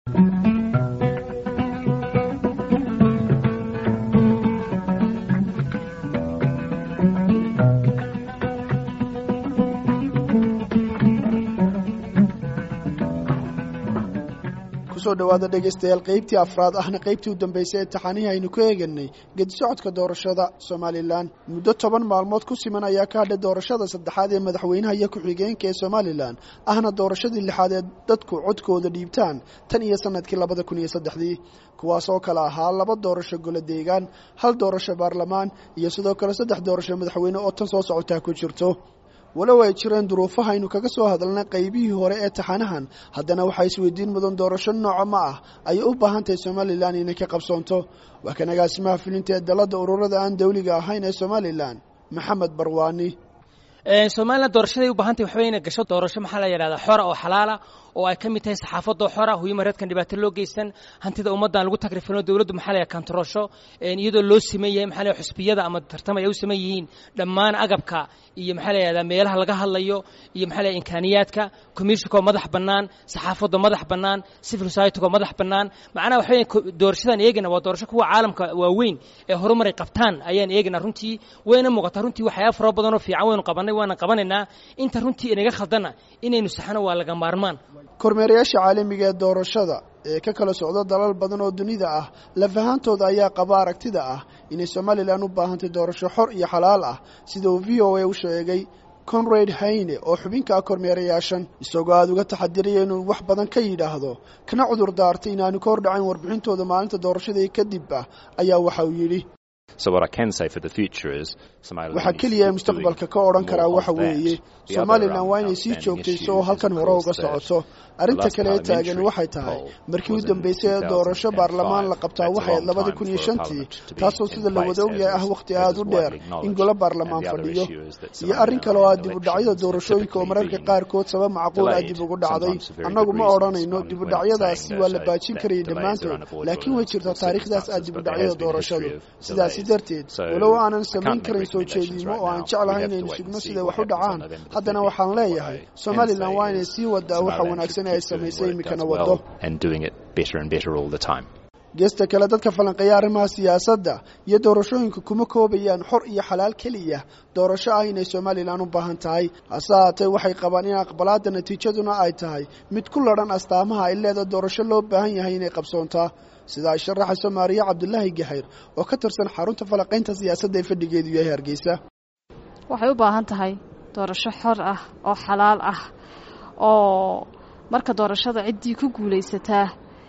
kusoo dhawaada dhegaystayaal qaybtii afraad ahna qaybtii u dambaysay ee taxaanihii aynu ku eeganay gedisocodka doorashada somalilan muddo toban maalmood ku siman ayaa ka hadhay doorashada saddexaad ee madaxweynaha iyo ku-xigeenka ee somalilan ahna doorashadii lixaad ee dadku codkooda dhiibtaan tan iyo sanadkii labada kun iyo saddexdii kuwaas oo kale ahaa laba doorasho golo deegaan hal doorasho baarlamaan iyo sidoo kale saddex doorasho madaxweyne oo tan soo socotaa ku jirto walow ay jireen duruufaha aynu kaga soo hadalnay qaybihii hore ee taxanahan haddana waxaa isweydiin mudan doorasho nooca ma ah ayay u baahan tahay somalilan inay ka qabsoonto waa kan agaasimaha filinta ee dalladda ururada aan dawliga ahayn ee somalilan maxamed barwaani somalilan doorashaday u baahantay waxba inay gasho doorasho maxaa la yidhahdaa xora oo xalaala oo ay ka mid tahay saxaafadoo xora huyuma reedkan dhibaato loo geysan hantida ummaddan lagu tagrifino dowladdu maxaa la kantaroosho iyadoo loo siman yahay maxaa la xusbiyada ama tartamay ay u siman yihiin dhammaan agabka iyo maxaa la yidhahdaa meelaha laga hadlayo iyo maxaa la imkaaniyaadka commissionkoo madax bannaan saxaafadoo madax bannaan civil society-goo madax bannaan macnaha waxa weya doorashadan eegana waa doorasho kuwa caalamka waaweyn ee horumaray qabtaan ayaan eegana runtii wayna muuqataa runtii waxyaaba fara badanoo fiican waynu qabanay waana qabanaynaa inta runtii inaga khaldana inaynu saxno waa laga maarmaan kormeerayaasha caalamiga ee doorashada ee ka kala socda dalal badan oo dunida ah lafahantooda ayaa qaba aragtida ah inay somalilan u baahantay doorasho xor iyo xalaal ah sida uu v o a u sheegay conrad hayne oo xubinka ah kormeerayaashan isagoo aada uga taxadiraya inuu wax badan ka yidhaahdo kana cudur daartay inaanu ka hordhacayn warbixintooda maalinta doorashadii kadib ah ayaa waxa uu yidhi waxaa keliya ee mustaqbalka ka odhan karaa waxa weeye somalilan waa inay sii joogtayso oo halkan hore uga socoto arrinta kale ee taagani waxay tahay markii u dambaysay ee doorasho baarlamaan la qabtaa waxay ayd labada kun iyo shantii taasoo sida la wada ogyahay ah wakhti aada u dheer in golo baarlamaan fadhiyo iyo arrin kale oo ah dib u dhacyada doorashooyinka oo mararka qaarkood sabab macquul ah dib ugu dhacday annagu ma odhanayno dib u dhacyadaasi waa la baajin karayay dhammaantood laakiin way jirtaa taariikhdaas ah dib u dhacyada doorashadu sidaasi darteed walow aanan samayn karin soo jeediimo oo aan jeclahay inaynu sugno siday wax u dhacaan haddana waxaan leeyahay somalilan waa inay sii wadaa waxa wanaagsan ee ay samaysay iminkana waddo geesta kale dadka falanqeeya arrimaha siyaasadda iyo doorashooyinka kuma koobayaan xor iyo xalaal keliya doorasho ah inay somalilan u baahan tahay hase haatee waxay qabaan in aqbalaadda natiijaduna ay tahay mid ku ladhan astaamaha ay leeda doorasho loo baahan yahay inay qabsoontaa sida ay sharaxayso maariya cabdulaahi gahayr oo ka tirsan xarunta falanqaynta siyaasadda ee fadhigeedu yahay hargeysa waxay u baahan tahay doorasho xor ah oo xalaal ah oo marka doorashada ciddii ku guulaysataa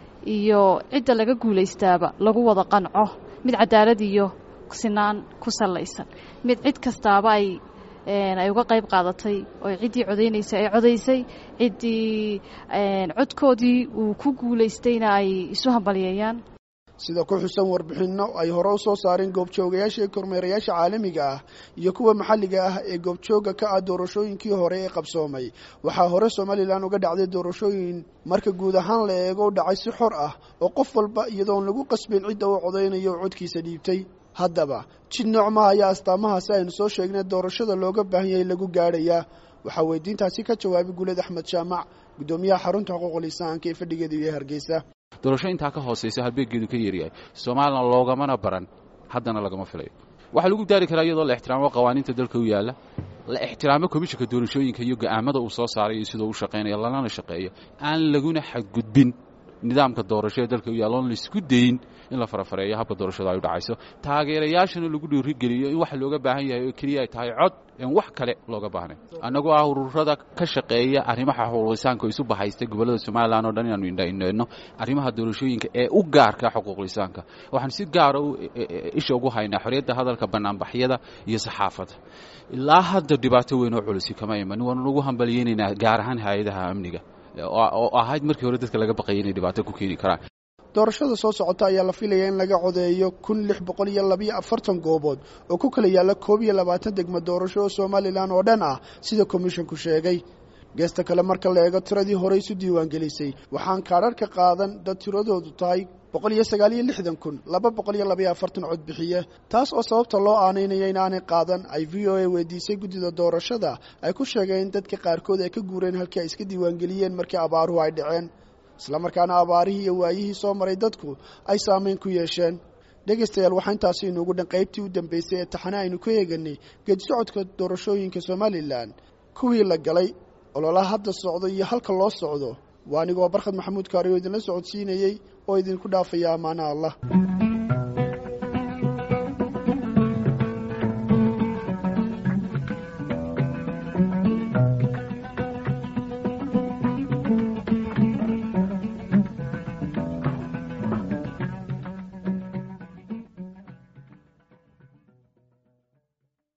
iyo cidda laga guulaystaaba lagu wada qanco mid cadaalad iyo sinaan ku sallaysan mid cid kastaaba ay ay uga qayb qaadatay oo ciddii codaynaysay ay codaysay ciddii codkoodii uu ku guulaystayna ay isu hambalyeeyaan sida ku xusan warbixinno ay hore u soo saareen goobjoogayaasha ee kormeerayaasha caalamiga ah iyo kuwa maxalliga ah ee goobjooga ka ah doorashooyinkii hore ee qabsoomay waxaa hore somalilan uga dhacday doorashooyin marka guud ahaan la eego u dhacay si xor ah oo qof walba iyadoon lagu qasbayn cidda uu codaynayo oo codkiisa dhiibtay haddaba jid noocmaha ayaa astaamahaasi aynu soo sheegnay doorashada looga baahan yahay lagu gaadhayaa waxaa weydiintaasi ka jawaabay guuled axmed jaamac guddoomiyaha xarunta xuquuqul insaanka ee fadhigeeda iyo hargeysa doorasho intaa ka hoosaysa halbeeggeedu ka yeeryahay somalilan loogamana baran haddana lagama filayo waxaa lagu daari karaa iyadoo la ixtiraamo qawaaniinta dalka u yaalla la ixtiraamo komishanka doorashooyinka iyo go'aamada uu soo saaray iyo sidoo u shaqaynaya lanana shaqeeyo aan laguna xadgudbin nidaamka doorasho ee dalka u yaalla oon laisku dayin in la farafareeyo habka doorashada ay u dhacayso taageerayaashana lagu dhiirigeliyo in waxa looga baahan yahay oo keliya ay tahay cod en wax kale looga baahnay annagoo ah ururada ka shaqeeya arrimaha xuquuqlisaanka oo isu bahaysta gobollada somalilan oo dhan inaanu indhaindhayno arrimaha doorashooyinka ee u gaarka xuquuqlisaanka waxaan si gaara isha ugu haynaa xorriyadda hadalka bannaanbaxyada iyo saxaafadda ilaa hadda dhibaato weyn oo culisi kama iman waanu ugu hambalyeynaynaa gaar ahaan hay-adaha amniga oo ahayd markii hore dadka laga baqayay inay dhibaato ku keeni karaan doorashada soo socota ayaa la filaya in laga codeeyo kun lix boqol iyo labiyo afartan goobood oo ku kala yaalla koob iyo labaatan degmo doorasho oo somalilan oo dhan ah sida komishinku sheegay geesta kale marka la eego tiradii hore isu diiwaangelisay waxaan kaadharhka qaadan dad tiradoodu tahay boqol iyo sagaal iyo lixdan kun laba boqol iyo labayo afartan cod bixiye taas oo sababta loo aanaynaya inaanay qaadan ay v o a weydiisay guddida doorashada ay ku sheegeen in dadka qaarkood ay ka guureen halkii ay iska diiwaangeliyeen markii abaaruhu ay dhaceen islamarkaana abaarihii iyo waayihii soo maray dadku ay saamayn ku yeesheen dhegaystayaal waxaa intaasi inuugu dhan qaybtii u dambeysay ee taxane aynu ku eeganay geedi socodka doorashooyinka somalilan kuwii la galay ololaha hadda socdo iyo halka loo socdo waa anigoo barkhad maxamuud kaari oo idinla socodsiinayey oo idinku dhaafaya ammaana allah